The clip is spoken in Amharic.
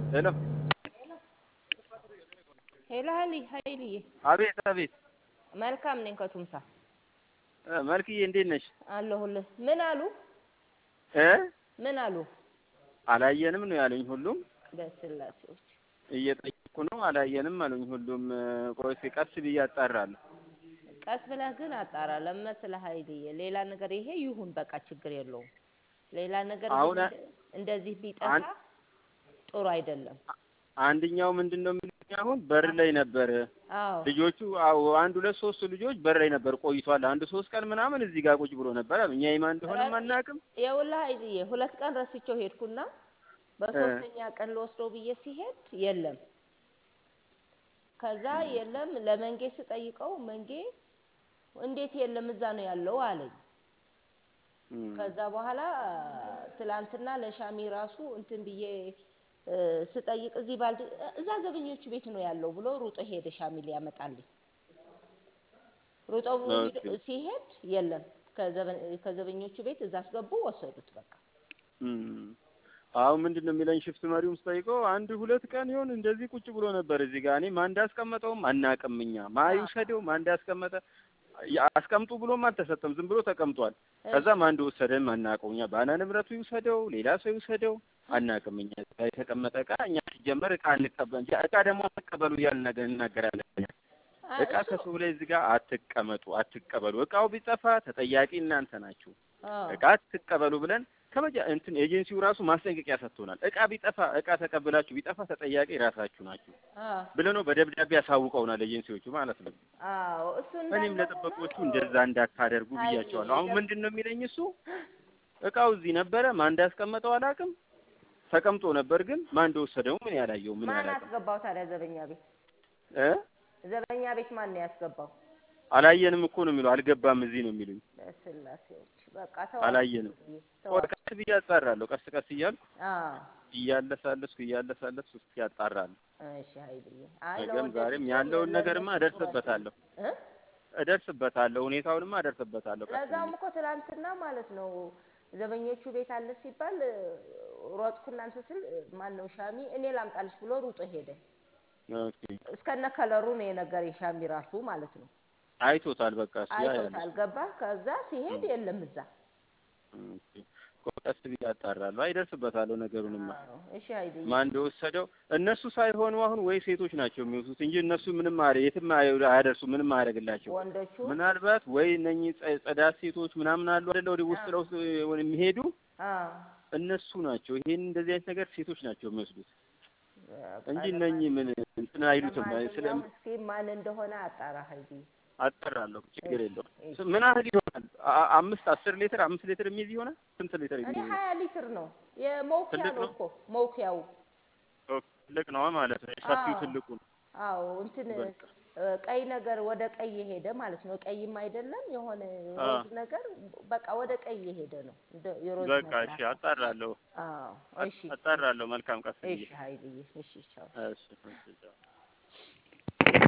ሄሎ ሄሎ ሀይሊ ሀይልዬ አቤት አቤት መልካም ነኝ ከቱምሳ እ መልክዬ እንዴት ነሽ አለሁልህ ምን አሉ እ ምን አሉ አላየንም ነው ያሉኝ ሁሉም በስላሴዎች እየጠየኩ ነው አላየንም አሉኝ ሁሉም እ ቆይ እስኪ ቀስ ብዬ አጣራለሁ ቀስ ብለህ ግን አጣራ ለምን መሰለህ ሀይልዬ ሌላ ነገር ይሄ ይሁን በቃ ችግር የለውም ሌላ ነገር ግን አሁን እንደ- እንደዚህ ቢጠፋ አን- ጥሩ አይደለም አንደኛው ምንድን ነው የሚሉኝ አሁን በር ላይ ነበር አዎ ልጆቹ አዎ አንድ ሁለት ሶስት ልጆች በር ላይ ነበር ቆይቷል አንድ ሶስት ቀን ምናምን እዚህ ጋር ቁጭ ብሎ ነበር እኛ የማን እንደሆነም አናውቅም የውልህ ሀይልዬ ሁለት ቀን ረስቼው ሄድኩና በሶስተኛ ቀን ልወስደው ብዬ ሲሄድ የለም ከዛ የለም ለመንጌ ስጠይቀው መንጌ እንዴት የለም እዛ ነው ያለው አለኝ እም፣ ከዛ በኋላ ትላንትና ለሻሚ ራሱ እንትን ብዬ እ፣ ስጠይቅ እዚህ ባልድ እዛ ዘበኞቹ ቤት ነው ያለው ብሎ ሩጦ ሄደ ሻሚ ሊያመጣልኝ ሩጦ ሂድ- ኦኬ። ሲሄድ የለም ከዘበ- ከዘበኞቹ ቤት እዛ አስገቡ ወሰዱት በቃ እም። አሁን ምንድን ነው የሚለኝ ሽፍት መሪውም ስጠይቀው አንድ ሁለት ቀን ይሆን እንደዚህ ቁጭ ብሎ ነበር እዚህ ጋር እኔ ማን እንዳስቀመጠውም አናውቅም እኛ ማን ይውሰደው ማን እንዳስቀመጠ ያ- አስቀምጡ ብሎም አልተሰጠም ዝም ብሎ ተቀምጧል ከዛ ማን እንደወሰደም አናውቀው እኛ ባለ ንብረቱ ይውሰደው ሌላ ሰው ይውሰደው አናውቅም እኛ እዚህ ጋር የተቀመጠ እቃ እኛ ሲጀመር እቃ እንቀበል እቃ ደግሞ አትቀበሉ እያልን ነገር እናገራለን እኛ። አይ፣ እቃ እሱ- ከሰው ላይ እዚህ ጋር አትቀመጡ አትቀበሉ እቃው ቢጠፋ ተጠያቂ እናንተ ናችሁ አዎ። እቃ አትቀበሉ ብለን ከመጃ እንትን ኤጀንሲው ራሱ ማስጠንቀቂያ ሰጥቶናል። እቃ ቢጠፋ እቃ ተቀብላችሁ ቢጠፋ ተጠያቂ ራሳችሁ ናችሁ አዎ ብለው ነው በደብዳቤ ያሳውቀውናል ኤጀንሲዎቹ ማለት ነው። አዎ እሱ እኔም እንዳለ ለጥበቆቹ ሆኖ እንደዛ እንዳታደርጉ አይ፣ ብያቸዋለሁ። አሁን የደብ- ምንድን ነው የሚለኝ እሱ እቃው እዚህ ነበረ፣ ማን እንዳስቀመጠው አላውቅም። ተቀምጦ ነበር ግን ማን እንደወሰደው ምን ያላየው ምን ማን ያላውቅም አስገባው ታዲያ ዘበኛ ቤት እ ዘበኛ ቤት ማን ነው ያስገባው አላየንም እኮ ነው የሚለው አልገባም እዚህ ነው የሚሉኝ። በስላሴዎች በቃ ተው አላየንም። ቆይ ቀስ ብዬ አጣራለሁ። ቀስ ቀስ እያልኩ አዎ እያለሳለስኩ እያለሳለስኩ እስኪ አጣራለሁ። እሺ ሀይልዬ አይ ነገም ለወደፊቱ ዛሬም ያለውን ነገርማ ለእነሱ ጥሩ እደርስበታለሁ እ? እደርስበታለሁ ሁኔታውንማ እደርስበታለሁ። ቀስ ለዛውም ብዬ እኮ ትላንትና ማለት ነው ዘበኞቹ ቤት አለ ሲባል እ፣ ሮጥኩ እናንተ ስል ማን ነው ሻሚ እኔ ላምጣልሽ ብሎ ሩጦ ሄደ ኦኬ እስከነ ከለሩ ነው የነገረኝ ሻሚ ራሱ ማለት ነው አይቶታል። በቃ እሱ ያ ያለ አይቶታል ገባ ከዛ ሲሄድ የለም እዛ ኦኬ ቆይ ቀስ ብዬ አጣራለሁ። አይደርስበታለሁ ነገሩንማ አዎ እሺ ሀይልዬ ማን እንደወሰደው እነሱ ሳይሆኑ አሁን ወይ ሴቶች ናቸው የሚወስዱት እንጂ እነሱ ምንም አያ- የትም አያ- አያደርሱ ምንም አያደርግላቸው። ወንዶቹ ምናልባት ወይ እነኚህ ጸ- ጽዳት ሴቶች ምናምን አሉ አይደለ ወደ ውስጥ ለውስጥ የሚሄዱ አዎ እነሱ ናቸው። ይሄን እንደዚህ አይነት ነገር ሴቶች ናቸው የሚወስዱት በቃ እንጂ እነኚህ ምን እንትን አይሉትም። ስለ ለማንኛውም እስኪ ማን እንደሆነ አጣራ ሀይልዬ አጠራለሁ ችግር የለውም። እሺ። ምን ያህል ይሆናል? አ- አምስት አስር ሊትር አምስት ሊትር የሚይዝ ይሆናል? ስንት ሊትር እኔ የሚይዝ ሀያ ሊትር ነው የመውኪያ ትልቅ ነው ነው? እኮ መውኪያው ኦኬ፣ ትልቅ ነው ማለት ነው። ሰፊው አዎ። ትልቁ ነው። አዎ እንትን በቃ እ፣ ቀይ ነገር ወደ ቀይ የሄደ ማለት ነው። ቀይም አይደለም የሆነ አ። ሮዝ ነገር በቃ ወደ ቀይ የሄደ ነው። እንደ የሮዝ በቃ ነገር እሺ፣ አጣራለሁ አዎ እሺ አጣራለሁ። መልካም ቀስ ብዬ እሺ ሀይልዬ እሺ ቻው እሺ፣ እሺ፣ ቻው።